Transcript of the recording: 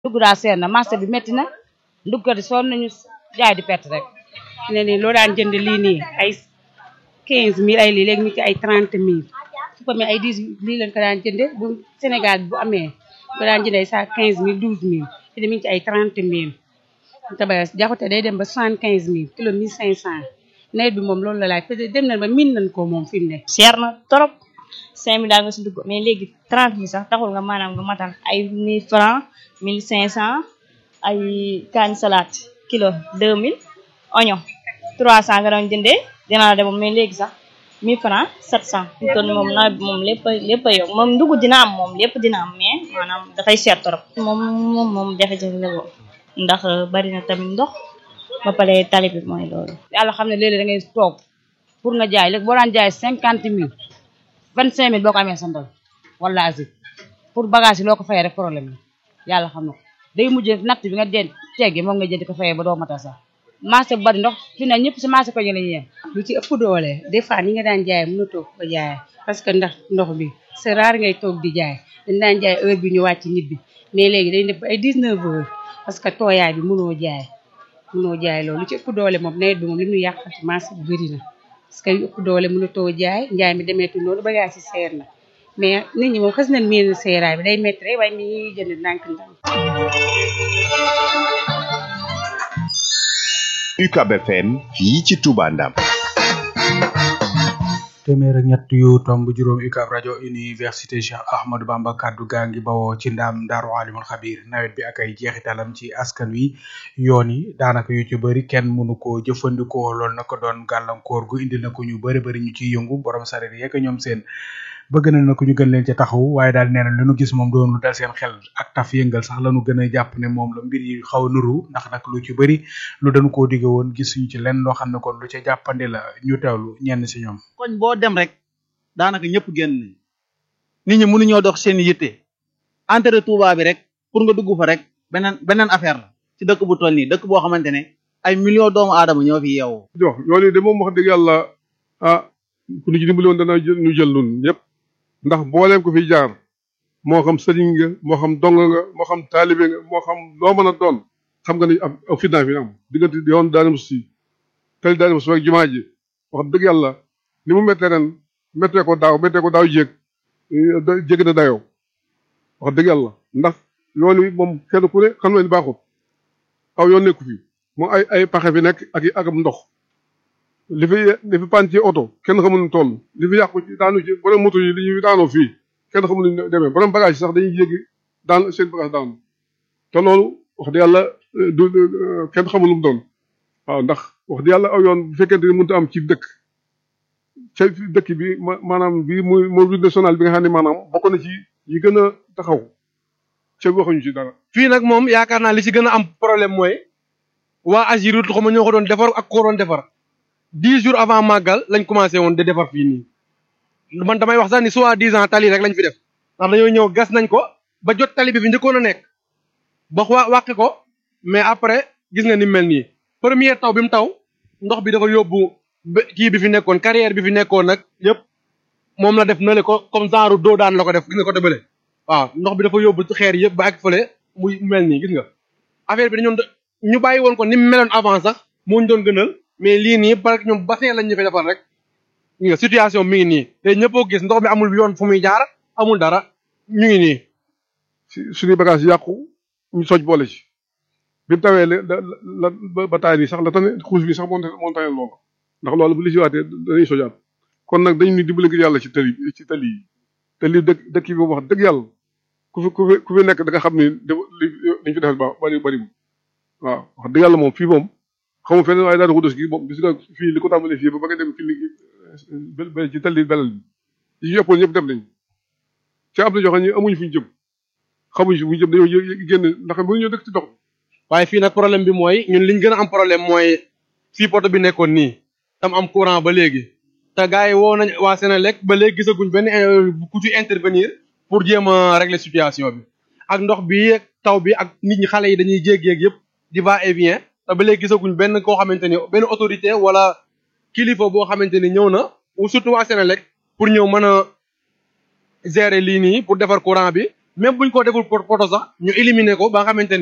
dugg daa seer na marché bi métti na nduggat yi sonn nañu jaay di perte rek ne nii loo daan jënd lii nii ay quinze mille ay lii léegi mi ci ay trente mille su ko ay dix lii lañ ko daan jënde bu Sénégal bu amee ko daan jënde ay sa quinze mille douze mille te mi ngi ci ay trente mille te ba jaxute day dem ba soixante quinze mille kilo mille cinq cent nawet bi moom loolu la laaj peut-être dem nañ ba miin nañ ko moom fi mu ne seer na trop cinq mille daal nga si dugg mais léegi trente mille sax taxul nga maanaam nga matal ay mille francs mille cinq cent ay kaani salade kilo deux mille oignon trois cent nga doon jëndee dinaa dem mais léegi sax mille francs sept cent fi mu toll nii moom nawet bi moom lépp lépp a yokk moom dugg dina am moom lépp dina am mais maanaam dafay seer trop moom moom moom jafe-jafe la moom ndax bari na tamit ndox ba pare tali bi mooy loolu yàlla xam ne léeg-léeg da ngay toog pour nga jaay léegi boo daan jaay cinquante mille vingt cinq mille boo ko amee sa ndol wala asi pour bagage yi loo ko fayee rek problème la yàlla xam na ko day mujj natt bi nga den teggi moom nga jënd ko fayee ba doo matal sax marché bu bari ndox fi ne ñëpp si marché ko ñu la ñu yem lu ci ëpp doole des fois ni nga daan jaay mënatoo ko jaay parce que ndax ndox bi c'est rare ngay toog di jaay dañ daan jaay heure bi ñu wàcc nit bi mais léegi dañ def ay 19 heures parce que tooyaay bi mënoo jaay mënoo jaay loolu lu ci ëpp doole moom nawet bi moom li ñu yàq ci marché bi bëri na parce que yu ëpp doole mënatoo jaay njaay mi demeetu noonu bagage yi seer na mais nit ñi moom xës nañ miin seeraay bi day métti rek waaye mi ñuy jënd ndànk ndànk UCAB FM fii ci Touba Ndam téeméer ak ñett yu tomb juróom UCAB rajo université Cheikh Ahmadou Bamba kaddu gaa ngi bawoo ci ndam daaru alimul xabir nawet bi ak ay jeexitalam ci askan wi yoon yi daanaka yu ci bëri kenn mënu koo jëfandikoo loolu na ko doon gàllankoor gu indi na ko ñu bëri bëri ñu ciy yëngu borom sareet yeeg ñoom seen bëgg na na ko ñu gën leen ci taxaw waaye daal nee na li nu gis moom doon lu dal seen xel ak taf yëngal sax lañu gën a jàpp ne moom la mbir yi xaw a nuru ndax nag lu ci bëri lu dañu koo digge woon gisuñu ci lenn loo xam ne kon lu ca jàppandi la ñu teewlu ñenn si ñoom koñ boo dem rek daanaka ñëpp génn nañ nit ñi mënuñoo dox seen yitte entrée Touba bi rek pour nga dugg fa rek beneen beneen affaire la ci dëkk bu toll nii dëkk boo xamante ne ay millions doomu aadama ñoo fi yeewoo. jox yoon yi de moom wax dëgg yàlla ah ku ñu ci dimbali woon dana jël ñu jël nun ñëpp ndax mbooleem ko fi jaar moo xam sëriñ nga moo xam dong nga moo xam taalibe nga moo xam loo mën a doon xam nga ni ab ab fitna fi am diggante yoon daanam si tali daanam si ak jumaa ji wax dëgg yàlla ni mu méttee ren méttee ko daaw méttee ko daaw jéeg jég na dayoo wax dëgg yàlla ndax yoon wi moom kenn ku ne xam na ni baaxut aw yoon nekku fi moom ay ay paxe fi nekk ak ak am ndox li fi li fi pan ci oto kenn xamul nu toll li fi yàqu ci daanu ci borom moto yi li ñu daanoo fii kenn xamul nu demee borom bagage sax dañuy yéegi daan seen bagage daanu te loolu wax dëgg yàlla du kenn xamul lu mu doon waaw ndax wax dëgg yàlla aw yoon bu fekkente ni mënut a am ci dëkk ca dëkk bi maanaam bii muy muy route nationale bi nga xam ne maanaam bokk na ci yi gën a taxaw ca waxuñu ci dara. fii nag moom yaakaar naa li ci gën a am problème mooy waa Agirut xaw ma ñoo ko doon defar ak ko doon defar dix jours avant màggal lañ commencé woon de defar fii nii man damay wax sax ni soit dix ans tali rek lañ fi def ndax dañoo ñëw gas nañ ko ba jot tali bi fi njëkkoon a nekk ba wa wàqi ko mais après gis nga ni mel nii première taw bi mu taw ndox bi dafa yóbbu kii bi fi nekkoon carrière bi fi nekkoon nag yëpp moom la def na le ko comme genre doo daan la ko def gis nga ko dëbale waaw ndox bi dafa yóbbu xeer yëpp ba ak fële muy mel nii gis nga affaire bi dañoon ñu bàyyi woon ko ni mu meloon avant sax moo ñu doon gënal mais lii nii parce que ñoom bassin lañ ñu fi defal rek gis nga situation mi ngi nii te ñëppoo gis ndox mi amul yoon fu muy jaar amul dara ñu ngi nii si suñuy bagage yàqu ñu soj boole ci bi mu tawee la la ba taay nii sax la tane xuus bi sax moo moo tane loolu ndax loolu bu li si waatee dañuy sojaat kon nag dañu ni dimbali ngir yàlla ci tali ci tali yi te li dëkk dëkk yi moom wax dëgg yàlla ku fi ku fi ku fi nekk da nga xam ni li liñ fi defal ba bari bari waaw wax dëgg yàlla moom fii moom xamu feneen waaye daal xudus gi moom gis nga fii li ko tàmbalee fii ba ba nga dem fii li ci tali belal bi yi ci yoppoon ñëpp dem nañ ci am na joxe ñu amuñu fu ñu jëm xamuñu fu ñu jëm dañoo génn ndax bu ñu dëkk ci dox waaye fii nag problème bi mooy ñun liñ gën a am problème mooy fii poto bi nekkoon nii tam am courant ba léegi te gars yi woo nañ waa Sénélec ba léegi gisaguñ benn ku ci intervenir pour jéem a régler situation bi ak ndox bi taw bi ak nit ñi xale yi dañuy jéeg-jéeg yëpp di va et vient te ba léegi gisaguñ benn koo xamante ni benn autorité wala kilifa boo xamante ni ñëw na ou surtout waa Sénélec pour ñëw mën a gérer lii nii pour defar courant bi même buñ ko deful poto sax ñu éliminer ko ba nga xamante